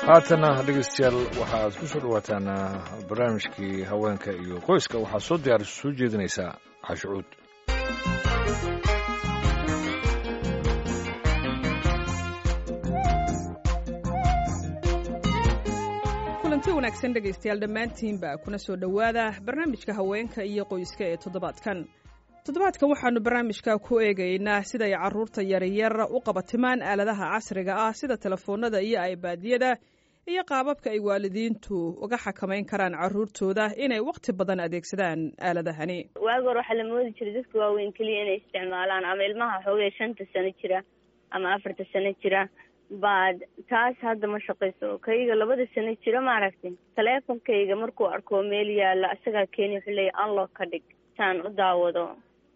haatana dhegeystayaal waxa aad ku soo dhawaataan barnaamijkii haweenka iyo qoyska waxaa soo diyaarisa soo jeedinaysaa cashucuud kulanti wanaagsan dhegaystayaal dhammaantiinba kuna soo dhowaada barnaamijka haweenka iyo qoyska ee toddobaadkan toddobaadkan waxaannu barnaamijka ku eegaynaa siday carruurta yaryar u qabatimaan aaladaha casriga ah sida telefoonnada iyo aybaadiyada iyo qaababka ay waalidiintu uga xakamayn karaan carruurtooda inay wakhti badan adeegsadaan aaladahani waagi hore waxaa la moodi jiray dadka waaweyn keliya inay isticmaalaan ama ilmaha xoogay shanta sano jira ama afarta sano jira baad taas hadda ma shaqayso kayga labada sano jira maaragtay taleefonkayga markuu arko meel yaalla isagaa keeni wuxuu leeya unlock ka dhig saan u daawado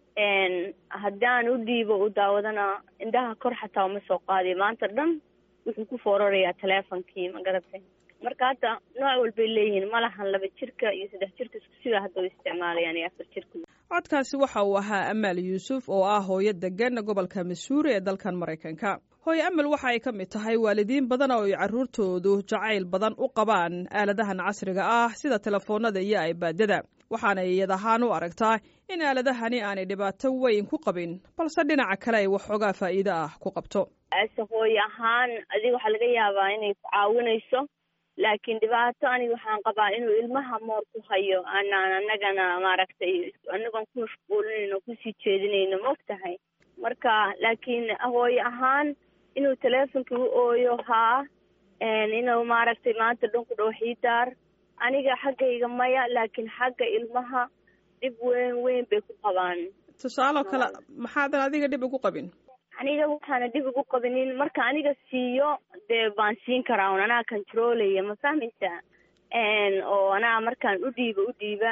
haddaan u dhiibo u daawadana indhaha kor xataa uma soo qaadiyo maanta dhan wuxuu ku foorarayaa taleefonkii ma garatay marka hadda nooc walbay leeyihiin malahan laba jirka iyo saddex jirka isku sidaa hadda u isticmaalayaan iyo afar jirka codkaasi waxa uu ahaa amaal yuusuf oo ah hooyo degan gobolka masuuri ee dalkan maraykanka hooyo amal waxa ay ka mid tahay waalidiin badan oo ay carruurtoodu jacayl badan u qabaan aaladahan casriga ah sida telefoonnada iyo aybaadada waxaana iyad ahaan u aragtaa in aaladahani aanay dhibaato weyn ku qabin balse dhinaca kale ay waxoogaa faa'iido ah ku qabto ase hooyo ahaan adiga waxaa laga yaabaa inay ku caawinayso laakiin dhibaato aniga waxaan qabaa inuu ilmaha moor ku hayo anaan anagana maaragtay anagoon ku mashquulinayno kusii jeedinayno maog tahay marka laakiin hooyo ahaan inuu teleefonkii u ooyo haa inuu maaragtay maanta dhanku dhow xiidaar aniga xaggayga maya laakiin xagga ilmaha dhib weyn weyn bay ku qabaan tusaaloo kale maxaadan adiga dhib ugu qabin aniga waxaana dhib ugu qabinin marka aniga siiyo dee baan siin karaa un anaa controlaya ma fahmaysaa oo anaa markaan u dhiiba u dhiiba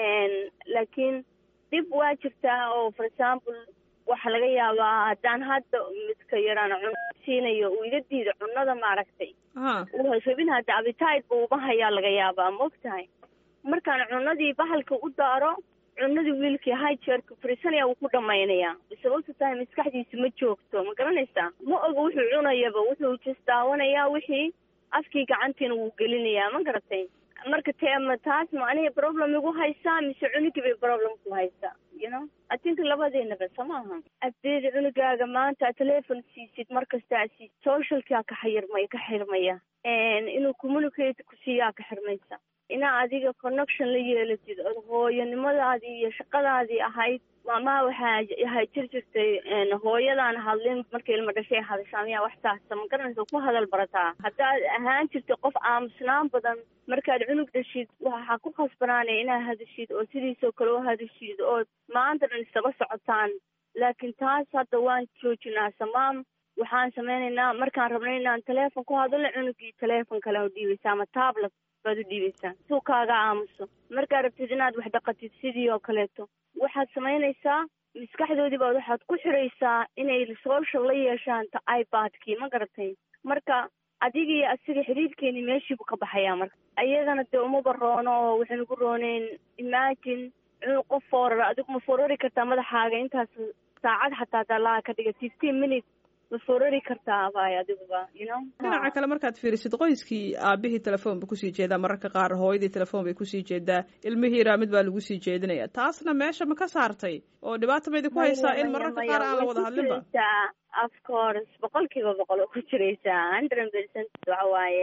laakiin dhib waa jirtaa oo for example waxaa laga yaabaa haddaan hadda midka yaraan cun siinayo uu iga diido cunada maaragtay rabin hadda abitide ba uma hayaa laga yaabaa maog tahay markaan cunadii bahalka u daaro cunadii wiilkii hijeerka fariisanaya wuu ku dhamaynaya sababta tahay maskaxdiisa ma joogto ma garanaysaa ma oga wuxuu cunayaba wuxuu jes daawanayaa wixii afkii gacantiina wuu gelinayaa ma garatay marka teema taas ma aniga problem igu haysaa mise cunugii bay problem ku haysaa you know i think labadeenaba soo maaha hadeed cunugaaga maanta telefon siisid markasta aad siisid socialkaa ka xayirmay ka xirmaya inuu communicate ku siiyaa ka xirmaysa inaa adiga connection la yeelatid od hooyanimadaadii iyo shaqadaadii ahayd maamaha waxaa ahay jir jirtay hooyadaan hadlin markay ilma dhashay hadashaa miyaa wax taasa ma garanaysa ku hadal barataa haddaad ahaan jirtay qof aamusnaan badan markaad cunug dhashid waxaa ku khasbanaanaya inaad hadashid oo sidiisoo kale u hadashid oo maanta dhan isaba socotaan laakiin taas hadda waan joojinaa samaam waxaan samaynaynaa markaan rabnay inaan teleefon ku hadalno cunugii teleefon kale u dhiibaysa ama tablet baad u dhiibaysaa suu kaaga aamuso markaad rabtid inaad wax dhaqatid sidii oo kaleeto waxaad samaynaysaa maskaxdoodii baad waxaad ku xiraysaa inay social la yeeshaan ta ibadkii ma garatay marka adigii asiga xiriirkeeni meeshiibu ka baxayaa marka ayagana dee umaba roono oo waxaynu ku rooneyn imagine inuu qof fooraro adigu ma foorari kartaa madaxaaga intaas saacad xataa dalaha ka dhiga fifteen minutes ma foorari kartaa bay adiguba you know dhinaca kale markaad fiirisid qoyskii aabihii telefoon ba kusii jeedaa mararka qaar hooyadii telefoon bay kusii jeedaa ilmihii iraa mid baa lagu sii jeedinaya taasna meesha ma ka saartay oo dhibaata maydi ku haysaa in mararka qaar aan la wada hadlinba of course boqol kiiba boqol oo ku jiraysaa hundred percent waxa waaye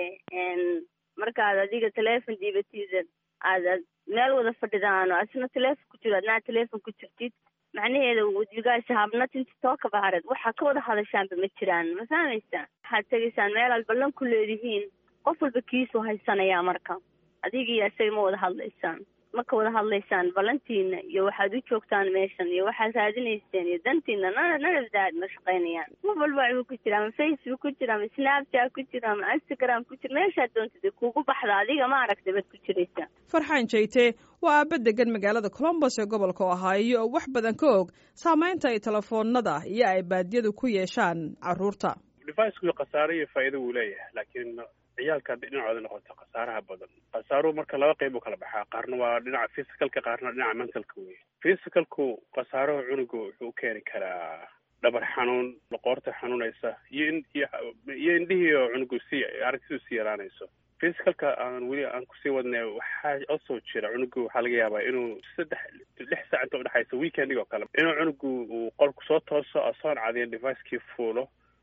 markaad adiga teleefon diibatiida aad aad meel wada fadhidaan oo asna teleefon ku jiro adnaa teleefon ku jirtid macnaheeda you guys have nothing to talk about it waxaa ka wada hadashaanba ma jiraan ma fahmaysaa waxaad tegaysaan meel aad ballan ku leedihiin qof walba kiisuu haysanayaa marka adigii isaga ma wada hadlaysaan ma ka wada hadlaysaan ballantiina iyo waxaad u joogtaan meeshan iyo waxaad raadinayseen iyo dantiina nana nanadaad ma shaqaynayaan qof walba waxbuu ku jira ama facebook ku jira ama snapchat ku jira ama instagram ku jira meeshaad doontid kugu baxda adiga ma aragtay baad ku jiraysaa farxaan jeyte waa aaba degan magaalada colombos ee gobolka ohaayo oo wax badan ka og saamaynta ay telefoonada iyo ay baadiyadu ku yeeshaan carruurta deviceku khasaare iyo faa'iido wuu leeyahay laakiin ciyaalka hadday dhinacooda noqoto khasaaraha badan khasaaruhu marka laba qayb u kala baxaa qaarna waa dhinaca physicalka qaarna dhinaca mentalka wey physicalku khasaaruhu cunuga wuxuu u keeni karaa dhabar xanuun loqoorta xanuunaysa iyo in iyo indhihii oo cunugu sii aragtidu sii yaraanayso physicalka aan weli aan kusii wadnay waxaa osoo jira cunugu waxaa laga yaabaa inuu saddex lix saac inta udhexaysa weekending oo kale inuu cunugu uu qolku soo tooso asoon cadiyan devicekii fuulo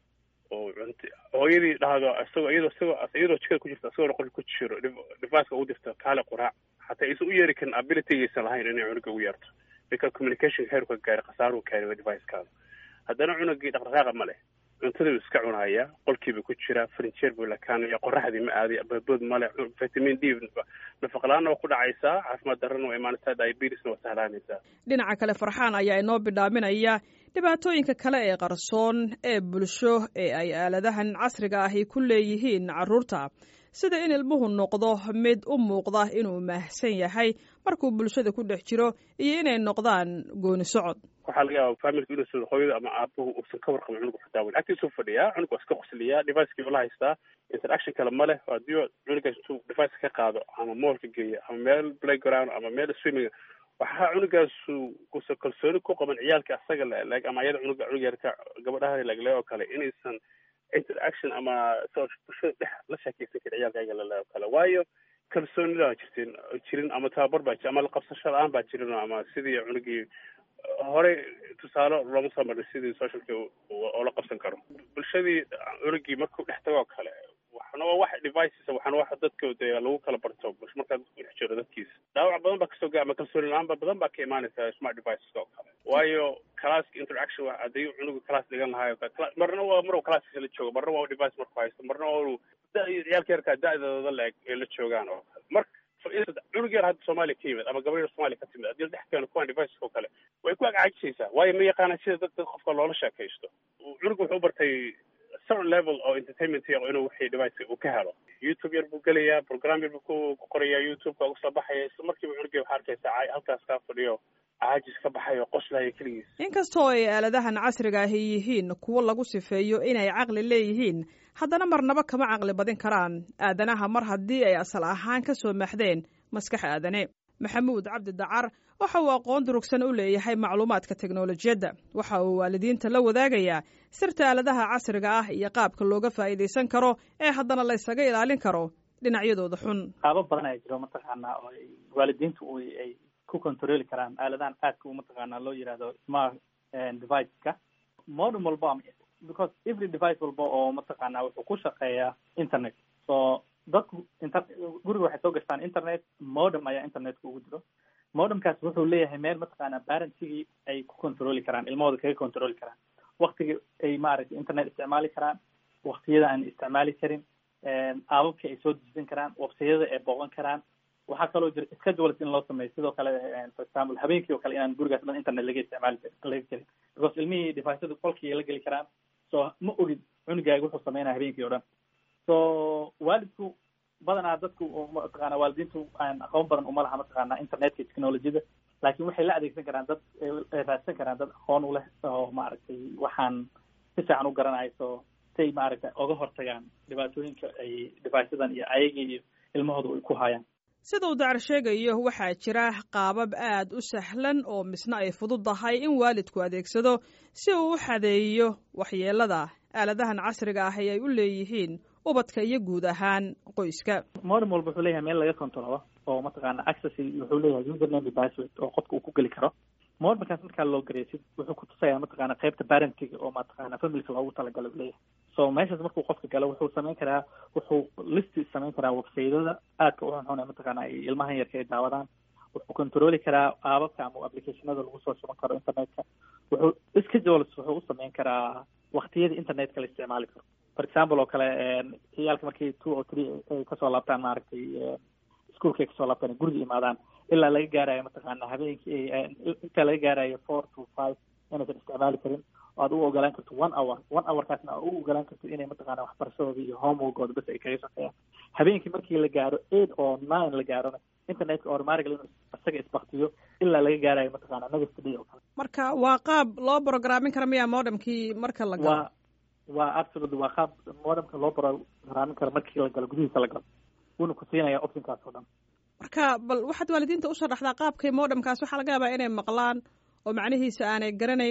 oo cunt hooyadii dhahdo isagoo iyadoo isagoo iyadoo jikada ku jirta isagoona qolka ku jiro deviceka ugu dirto kaale quraac hataa aysan u yeeri karin abilitygaysan lahayn inay cunuga ugu yeerto marka communication heerka gaari khasaaruhu kaari devicekaada haddana cunugii dhaqdhaqaaqa ma leh cuntaduu iska cunaya qolkiiba ku jira frinjeer buu lakaanaya qoraxdii ma aaday babood male vitamin d nafaqlaana waa ku dhacaysaa caafimaad darrana waa imaanaysaa diabetesna waa sahlaanaysaa dhinaca kale farxaan ayaa inoo bidhaaminaya dhibaatooyinka kale ee qarsoon ee bulsho ee ay aaladahan casriga ahi ku leeyihiin carruurta sida in ilmuhu noqdo mid u muuqda inuu maahsan yahay markuu bulshada ku dhex jiro iyo inay noqdaan gooni socod waxaa laga yaaba familka inuu hooyada ama aabuhu uusan ka warqabin cunuga xitaa wel agtiisuu fadhiyaa cunug waa iska qosliyaa devicekii ula haystaa interaction kale ma leh haddii cunugaas intuu device ka qaado ama moolka geeya ama meel playground ama meel swimming waxaa cunugaasu usan kalsooni ku qaban ciyaalka asaga leeg ama ayada cunuga cunug yarka gabadhaha legle oo kale inaysan interaction ama bulshada dhex la sheekeysan karin ciyaalka ayaga lele oo kale waayo kalsoonida jirtin jirin ama tababar baa jir ama laqabsasho la-aan baa jirin ama sidii cunugii horey tusaale looma soo marin sidii socialka oo la qabsan karo bulshadii cunugii markuu dhex tago oo kale waxna waa wax devices waxana wax dadka dee lagu kala barto bulsho markaa dadku dhex jiro dadkiisa dhaawac badan baa kasoo gaa ama kalsooni la-aan ba badan baa ka imaanaysa smart deviceska oo kale waayo classka interaction haddii cunugu class dhigan lahayo marna waa mar classkiisa la joogo marna waa device marku haysto marna waa ciyaalka yarkaa da-dooda la-eg ee la joogaan oo kale marka cunug yar hadda soomaaliya ka yimid ama gabadh yar soomaaliya ka timid haddii la dhex keeno kuwan deviceska oo kale way ku agcajisaysaa waayo ma yaqaanaan sida dad dad qofka loola sheekaysto cunugu wuxuu bartay certain level oo entertainment inuu wixii device uu ka helo youtube yar buu gelayaa program yar buu ku qorayaa youtube-ka uga soo baxaya isla markiiba cunugii waxaa arkaysaa halkaas kaa fadhiyo caajis ka baxayo qoslaya keligiis inkastoo ay aaladahan casriga ahi yihiin kuwo lagu sifeeyo inay caqli leeyihiin haddana marnaba kama caqli badin karaan aadanaha mar haddii ay asal ahaan ka soo maxdeen maskax aadane maxamuud cabdi dacar waxa uu aqoon durugsan u leeyahay macluumaadka teknolojiyadda waxa uu waalidiinta la wadaagayaa sirta aaladaha casriga ah iyo qaabka looga faa'iidaysan karo ee haddana la ysaga ilaalin karo dhinacyadooda xun qaabo badan ayaa jiro mataqaanaa oo waalidiintu ay ku controli karaan aaladahan aadka u mataqaanaa loo yihahdo smart deviceska modem walba because every device walba oo mataqaanaa wuxuu ku shaqeeyaa internet so dadku inter guriga waxay soo gashtaan internet modem ayaa internetka ugu jiro modemkaas wuxuu leeyahay meel mataqaanaa parentigii ay ku controli karaan ilmahooda kaga controli karaan waktiga ay maaragtay internet isticmaali karaan waktiyada aan isticmaali karin aababka ay soo dejisan karaan websayada ay booqan karaan waxaa kaloo jira schedules in loo sameeyo sidoo kale for example habeenkii oo kale inaan gurigaas dhan internet laga isticmaali laga gelin because ilmihii deviceada qolkii la geli karaan so ma ogid cunugaaga wuxuu sameynaya habeenkii o dhan so waalidku badanaa dadku mataqaana waalidiintu aan aqoon badan uma laha mataqaana internetka technologiyada laakiin waxay la adeegsan karaan dad raadsan karaan dad aqoon u leh oo maaragtay waxaan si fiican u garanayso siay maaragtay oga hortagaan dhibaatooyinka ay deviceadan iyo ayagii iyo ilmahooda ay ku hayaan sida uu dacar sheegayo waxaa jira qaabab aad u sahlan oo misna ay fududahay in waalidku adeegsado si uu u xadeeyo waxyeelada aaladahan casriga ah ee ay u leeyihiin ubadka iyo guud ahaan qoyska modem walba wuxuu leeyahay meel laga controlo oo mataqaana access wuxuu leeyahay username password oo qofka uu ku geli karo modemkaas markaa loo gareysid wuxuu kutusayaa mataqaana qaybta parentiga oo mataqaana familka loogu talagalo u leeyahay so meeshaas markuu qofka galo wuxuu samayn karaa wuxuu listi samayn karaa websaydada aadka u xunxun ee mataqaana ay ilmahan yarka ay daawadaan wuxuu controli karaa aababka ama applicationada lagu soo shuban karo internetka wuxuu schedules wuxuu u samayn karaa waktiyada internetka la isticmaali karo for example oo kale ciyaalka markii two or three ay kasoo laabtaan maaragtay ischoolka ay kasoo laabtaan guriga imaadaan ilaa laga gaarayo mataqaana habeenkii inta laga gaarayo four to five inaysan isticmaali karin oo aad u ogolaan karto one hour one hourkaasna aad u ogolaan karto inay mataqaana waxbarashadooda iyo homeworkooda bas ay kaga shaqeeyaan habeenkii markii la gaaro eight or nine la gaarona internetka automatically inuu isaga isbaktiyo ilaa laga gaarayo mataqaana next day oo kale marka waa qaab loo programmin kara miya modemkii marka la galo waa waa absolutely waa qaab modemka loo programmin karo markii la galo gudihiisa la galo wuuna ku siinaya optionkaas oo dhan marka bal waxaad waalidiinta u sharaxdaa qaabkay modemkaas waxaa laga yaabaa inay maqlaan oo macnihiisa aanay garanayn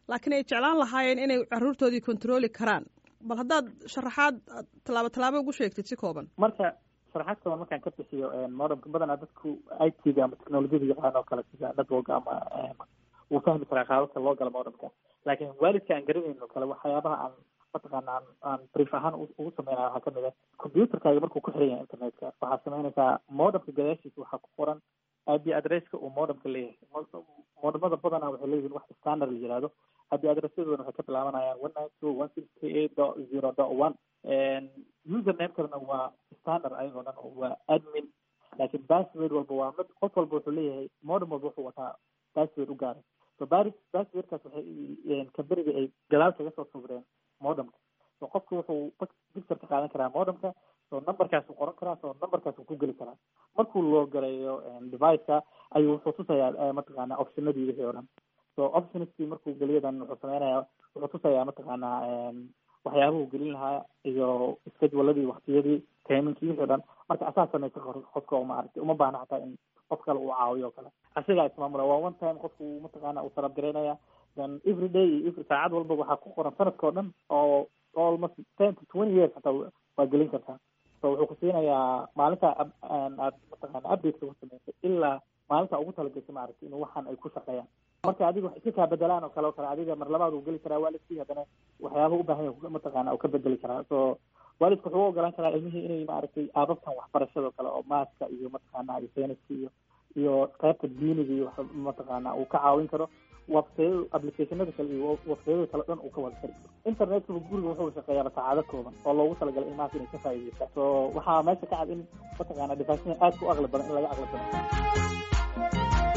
laakiin ay jeclaan lahaayeen inay caruurtoodii controli karaan bal haddaad sharaxaad tallaabo tallaabo ugu sheegtid si kooban marka sharaxaad kooban markaan ka bixiyo modemka badanaa dadku i t ga ama technologiyada yaqaan oo kale sida network ama wuu fahmi karaa qaababka loo galo modemka laakiin waalidka aan garanayno kale waxyaabaha aan mataqaana aan aan brief ahaan ugu sameynaya waxaa kamid ah computerkaaga markuu ku xiran yahay internetka waxaad sameynaysaa modemka gadaashiisa waxaa ku qoran ip adresska uu modemka leeyahay modemada badanaa waxay leeyihiin wax standard la yihahdo ip adressadooda waxay ka bilaabanayaan one nine two one six three eight dot zero dot one usernamekana waa standard ayagoo dhan waa admin laakiin password walba waa mid qof walba wuxuu leeyahay modem walba wuxuu wataa password u gaaray so baris passwordkaas waxay kamberiga ay gadaal kaga soo sawireen modemka so qofka wuxuu picture ka qaadan karaa modemka so numberkaasuu qoran karaa so numberkaasuu ku geli karaa markuu loo galayo deviceka ayuu wuxuu tusayaa mataqaana optionadii wixii oo dhan so optionskii markuu geliyadan wuxuu sameynaya wuxuu tusayaa mataqaana waxyaabuhu gelin lahaa iyo scheduladii waktiyadii tayminkii wixii o dhan marka asaa sameysa qofka uma aragtay uma baahna xataa in qof kale uu caawiyo o kale asigaa ismaamula waa one time qofku mataqaana uu sarabgaraynaya then every day iyo every saacad walba waxaa ku qoran sanadka o dhan oo almost ten to twenty years xataa waa gelin kartaa so wuxuu ku siinayaa maalinta aad mataqaana updateka ku sameysay ilaa maalinta ugu talagashay maaragtay inuu waxaan ay ku shaqeeyaan marka adiga wax iska kaa bedelaan oo kale o kale adiga mar labaad uu geli karaa waalidkii haddana waxyaabaha u baahan yahay mataqaana uu ka bedeli karaa so waalidku wuxuu u ogolaan karaa ilmihii inay maaragtay aababkan waxbarashada kale oo maaska iyo mataqaana iyo sayniska iyo iyo qaybta diiniga iyo mataqaana uu ka caawin karo websayada applicationada kale iyo websayada kale dhan uu ka wada kari karo internetkaba guriga wuxuu shaqeeyaaba saacado kooban oo loogu talagalay ilmahaas inay ka faa'iideystaan so waxaa meesha ka cad in mataqaana deviceya aad ku aqli badan in laga aqli badan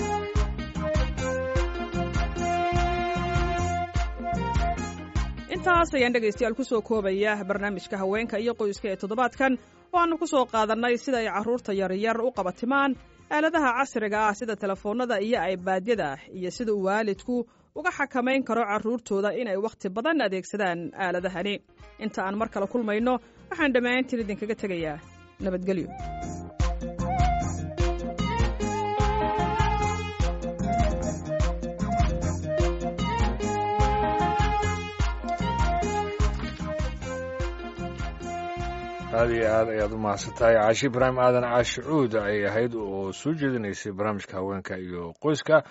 intaas ayaan dhegaystayaal ku soo koobaya barnaamijka haweenka iyo qoyska ee toddobaadkan oo aanu ku soo qaadannay sida ay carruurta yaryar u qabatimaan aaladaha casriga ah sida telefoonnada iyo aybaadyada iyo sida uu waalidku uga xakamayn karo carruurtooda inay wakhti badan adeegsadaan aaladahani inta aan mar kale kulmayno waxaan dhammaantiin idinkaga tegayaa nabadgelyo aada iyo aad ayaad u mahadsantahay caashi ibraahim aadan caashi cuud ayay ahayd oo soo jeedinaysay barnaamijka haweenka iyo qoyska